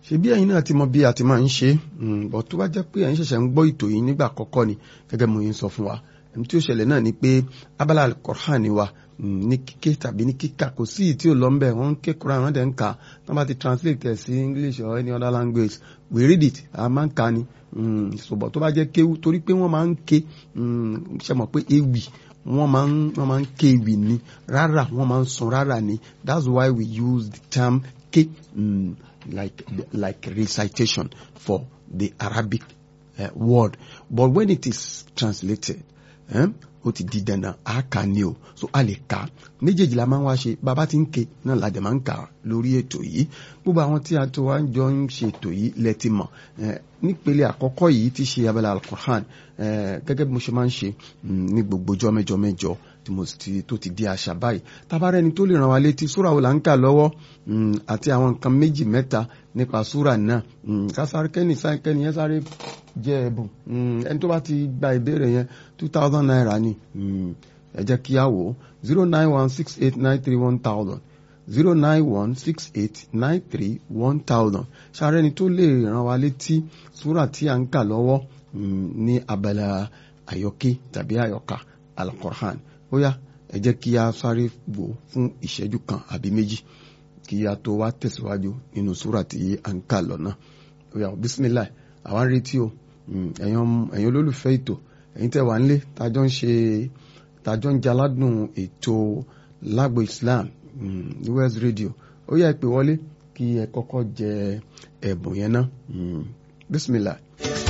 ṣe bí ẹ̀yin náà ti mọ bí a ti máa ń ṣe bọ̀ tó bá jẹ́ pé ẹ̀yin ṣẹ̀ṣẹ̀ ń gbọ́ ètò yìí nígbà àkọ́kọ́ ni gẹ́gẹ́ mo yín sọ fún wa ẹni tí ó ṣẹlẹ̀ náà ni pé abala alukoran ni wa ní kíké tàbí ní kíkà kò sí ìtí ò lọ ń bẹ̀ wọ́n ń ké Quran wọ́n dẹ̀ ń kà wọ́n bá ti translate ẹ̀ sí English or any other language we read it a máa ń kà ni ṣùgbọ́n tó bá jẹ́ kéwú torí pé wọ́n máa ń ké ṣe mọ̀ pé ewì wọ́n máa ń wọ́n máa ń ké ewì ni rárá wọ́n máa ń sun rárá ni that's why we use the term ké um, like like recitation for the Arabic uh, word but when it is translated ó ti di dandan a kà ní o so a lè kà méjèèjì la máa ń wá ṣe bàbá tí ń ké náà la dẹ̀ máa ń kà lórí ètò yìí gbogbo àwọn tí a tó wá jọ ń ṣe ètò yìí lẹ́tì mọ̀ nípele àkọ́kọ́ yìí ti ṣe abala alukur'an gẹ́gẹ́ bí mo ṣe máa ń ṣe ní gbogbo ọjọ́ mẹ́jọ mẹ́jọ tí mo ti tó ti di àṣà báyìí tabarẹ́ ni tó lè ràn wá létí súra wo là ń kà lọ́wọ́ àti àwọn nǹkan méjì mẹ́ta nípa súra náà kásáré kẹ́ni kẹ́ni yẹn sáré jẹ́ ẹ̀bùn ẹni tó bá ti gba ìbéèrè yẹn two thousand naira ni ẹ jẹ́ kí á wò ó zero nine one six eight nine three one thousand zero nine one six eight nine three one thousand ṣàrẹ́ ni tó lè ràn wá létí súra tí à ń kà lọ́wọ́ ní abala àyọkí tàbí àyọkà al-Qur'an ó yá ẹ jẹ́ kí a sáré wò fún ìṣẹ́jú kan àbí méjì kí a tó wá tẹ̀síwájú nínú súra tí à ń kà lọ́nà ó yá bisimilayi àwa ń retí o ẹ̀yin olólùfẹ́ ètò ẹ̀yin tẹ́ wà ń lé tájọ́ ń ṣe tájọ́ ń jaládùn ètò lágbo Islam ní West Radio ó yá ẹ pè wọlé kí ẹ kọ́kọ́ jẹ ẹ̀bùn yẹn ná bisimilayi.